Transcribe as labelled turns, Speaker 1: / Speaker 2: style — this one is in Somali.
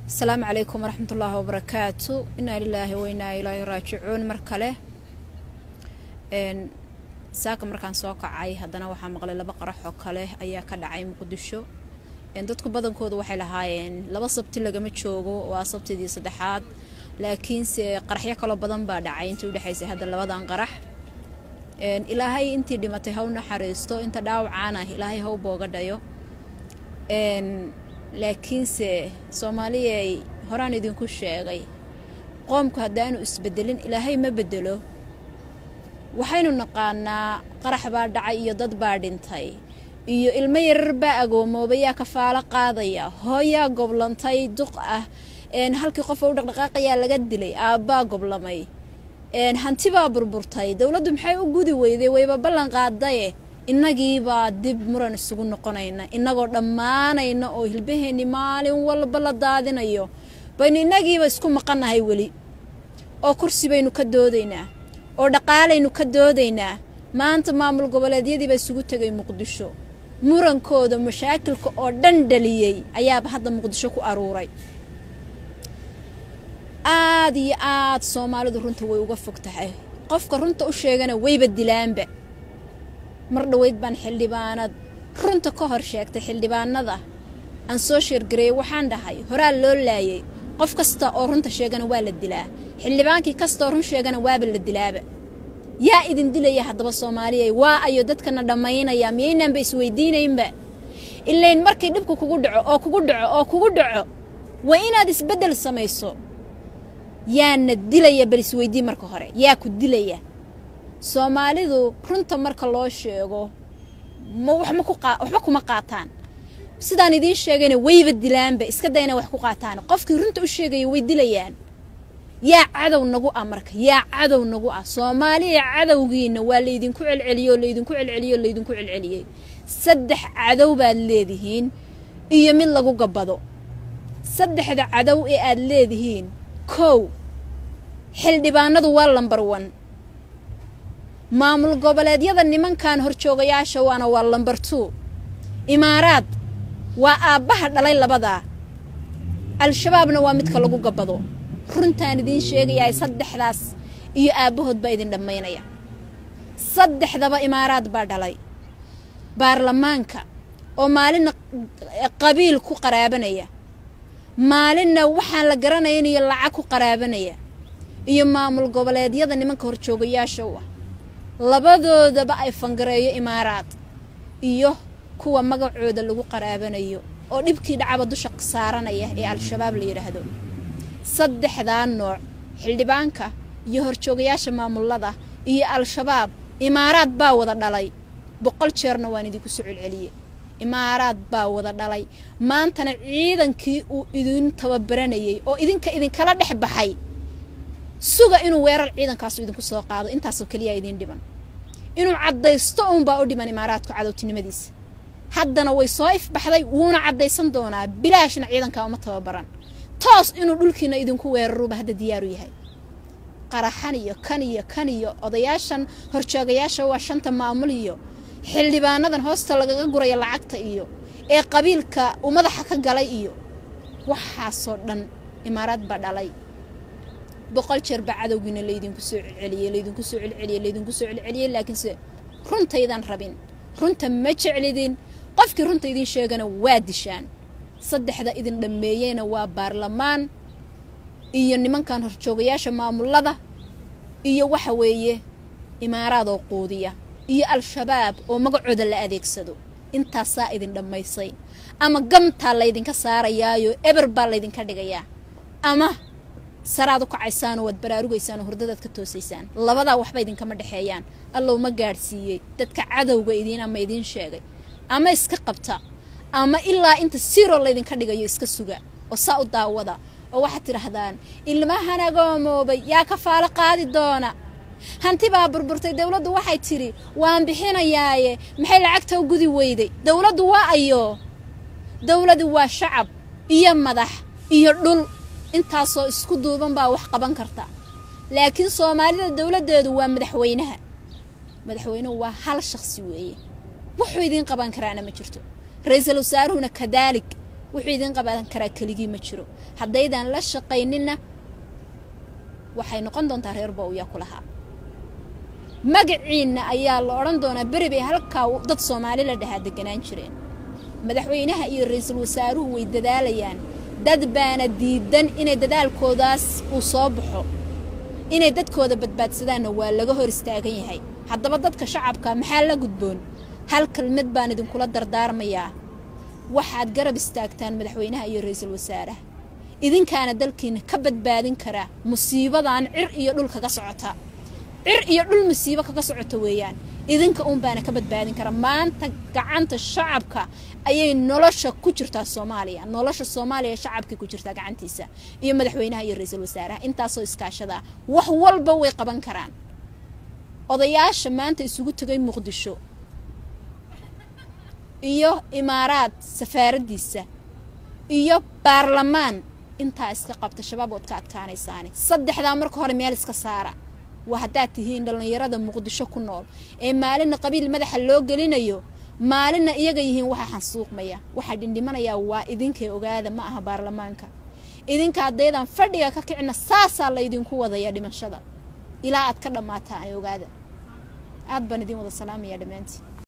Speaker 1: asalaamu calaykum waraxmat ullaahi wabarakaatu inaa lilaahi wainaa ilaahi raajicuun mar kale saaka markaan soo kacay haddana waxaa maqlay laba qarax oo kale ayaa ka dhacay muqdisho dadku badankooda waxay lahaayeen laba sabti lagama joogo waa sabtidii saddexaad laakiinse qaraxyo kaloo badan baa dhacay intii udhexaysay hadda labadan qarax ilaahay intii dhimatay haw naxariisto inta dhaawacaana ilaahay haw booga dhayo laakiinse soomaaliyay horaan idinku sheegay qoomku haddaanu isbedelin ilaahay ma bedelo waxaynu naqaanaa qarax baa dhacay iyo dad baa dhintay iyo ilmo yarar baa agoomoobay yaa kafaalo qaadaya hooyaa goblantay duq ah halkii qofa u dhaqdhaqaaqayaa laga dilay aabbaa goblamay hanti baa burburtay dowladdu maxay u gudi weyday wayba ballan qaadaye innagiibaa dib muran isugu noqonayna innagoo dhammaanayna oo hilbaheenni maalin walba la daadinayo baynu innagiiba isku maqannahay weli oo kursi baynu ka doodaynaa oo dhaqaalaynu ka doodaynaa maanta maamul goboleedyadiibaa isugu tegay muqdisho murankooda mashaakilka oo dhan dhaliyey ayaaba hadda muqdisho ku aruuray aad iyo aad soomaalidu runta way uga fog tahay qofka runta u sheegana wayba dilaanba mar dhoweyd baan xildhibaanad runta ka hor sheegtay xildhibaanada aan soo sheergareeyey waxaan dhahay horaa loo laayay qof kasta oo runta sheegana waa la dilaa xildhibaankii kastaoo run sheegana waaba la dilaaba yaa idin dilaya haddaba soomaaliyay waa ayo dadkana dhammaynaya miyaynaanba isweydiinaynba ilayn markii dhibku kugu dhaco oo kugu dhaco oo kugu dhaco waa inaad isbeddel samayso yaana dilaya bal isweydii marka hore yaa ku dilaya soomaalidu runta marka loo sheego ma waxba kuma qaataan sidaan idiin sheegayna wayba dilaanba iska dayna wax ku qaataan qofkii runta u sheegaya way dilayaan yaa cadow nagu ah marka yaa cadow nagu ah soomaaliya cadowgiina waa laydinku celceliyey oo laydinku celceliyey oo laydinku celceliyey saddex cadow baad leedihiin iyo mid lagu gabbado saddexda cadow ee aad leedihiin kow xildhibaanadu waa lambar wan maamul goboleedyada nimankan horjoogayaasha waana waa lambar two imaaraad waa aabbaha dhalay labadaa al-shabaabna waa midka lagu gabbado runtaan idiin sheegayahay saddexdaas iyo aabbahood baa idin dhammaynaya saddexdaba imaaraad baa dhalay baarlamaanka oo maalinna qabiil ku qaraabanaya maalinna waxaan la garanaynayo lacag ku qaraabanaya iyo maamul goboleedyada nimanka horjoogayaasha u ah labadoodaba ay fangareeyo imaaraad iyo kuwa magacooda lagu qaraabanayo oo dhibkii dhacaba dusha saaranaya ee al-shabaab la yidhaahdo saddexdaa nooc xildhibaanka iyo horjoogayaasha maamulada iyo al-shabaab imaaraad baa wada dhalay boqol jeerna waan idinku soo celceliyey imaaraad baa wada dhalay maantana ciidankii uu idin tababaranayey oo idinka idinkala dhex baxay suga inuu weerar ciidankaasu idinku soo qaado intaasoo keliyaa idiin dhiban inuu caddaysto uunbaa u dhiman imaaraadku cadowtinimadiisa haddana way soo ifbaxday wuuna caddaysan doonaa bilaashna ciidankaa uma tababaran toos inuu dhulkiina idinku weeraruba hadda diyaaru yahay qaraxan iyo kan iyo kan iyo odayaashan horjoogayaasha waa shanta maamul iyo xildhibaanadan hoosta lagaga guraya lacagta iyo ee qabiilka uu madaxa ka galay iyo waxaasoo dhan imaaraad baa dhalay boqol jeer baa cadowgiina laydinku soo celceliyey laydinku soo celceliyey laydinku soo celceliyey laakiinse runtaydan rabin runta ma jeclidin qofkii runta idiin sheegana waa dishaan saddexda idin dhammeeyeyna waa baarlamaan iyo nimankan horjoogayaasha maamulada iyo waxa weeye imaaraadoo quudiya iyo al-shabaab oo magacooda la adeegsado intaasaa idin dhammaysay ama gamtaa laydinka saarayaayo eber baa laydinka dhigayaa ama saraad u kacaysaanoo waad baraarugaysaan oo hurdadaad ka toosaysaan labadaa waxba idinkama dhexeeyaan allow ma gaadhsiiyey dadka cadowga idiin ama idiin sheegay ama iska qabta ama ilaa inta siroo laydinka dhigayo iska suga oo saa u daawada oo waxaad tidhaahdaan ilmahan agoomoobay yaa kafaalo qaadi doona hanti baa burburtay dowladdu waxay tidhi waan bixinayaaye maxay lacagta u gudi weyday dowladdu waa ayo dowladdu waa shacab iyo madax iyo dhul intaasoo isku duuban baa wax qaban karta laakiin soomaalida dowladdeedu waa madaxweynaha madaxweynuhu waa hal shakhsi weeye wuxuu idiin qaban karaana ma jirto ra-iisul wasaaruhuna kadaalig wuxuu idin qaban karaa keligii ma jiro haddaydan la shaqayninna waxay noqon doontaa reer bowya ku lahaa magaciinna ayaa la odhan doonaa beri bay halkaa dad soomaali la dhahaa deganaan jireen madaxweynaha iyo ra-iisul wasaaruhu way dadaalayaan dad baana diidan inay dadaalkoodaas uu soo baxo inay dadkooda badbaadsadaanna waa laga hor istaagan yahay haddaba dadka shacabka maxaa la gudboon hal kelmad baan idinkula dardaarmayaa waxaad garab istaagtaan madaxweynaha iyo ra-iisul wasaaraha idinkaana dalkiina ka badbaadin karaa musiibadan cir iyo dhul kaga socota cir iyo dhul musiibo kaga socota weeyaan idinka uun baana ka badbaadin kara maanta gacanta shacabka ayay nolosha ku jirtaa soomaaliya nolosha soomaaliya shacabkay ku jirtaa gacantiisa iyo madaxweynaha iyo ra-iisul wasaaraha intaasoo iskaashadaa wax walba way qaban karaan odayaasha maanta isugu tegay muqdisho iyo imaaraad safaaraddiisa iyo baarlamaan intaa iska qabta shabaab ood ka adkaanaysaani saddexdaa marka hore meel iska saara waa haddaad tihiin dhallinyarada muqdisho ku nool ee maalinna qabiil madaxa loo gelinayo maalinna iyaga yihiin waxa xansuuqmaya waxaa dhindhimanayaa waa idinkay ogaada ma aha baarlamaanka idinka haddaydan fadhiga ka kicina saasaa laydinku wadaya dhimashada ilaa aad ka dhammaataan ogaada aad baan idin wada salaamaya dhammaantiin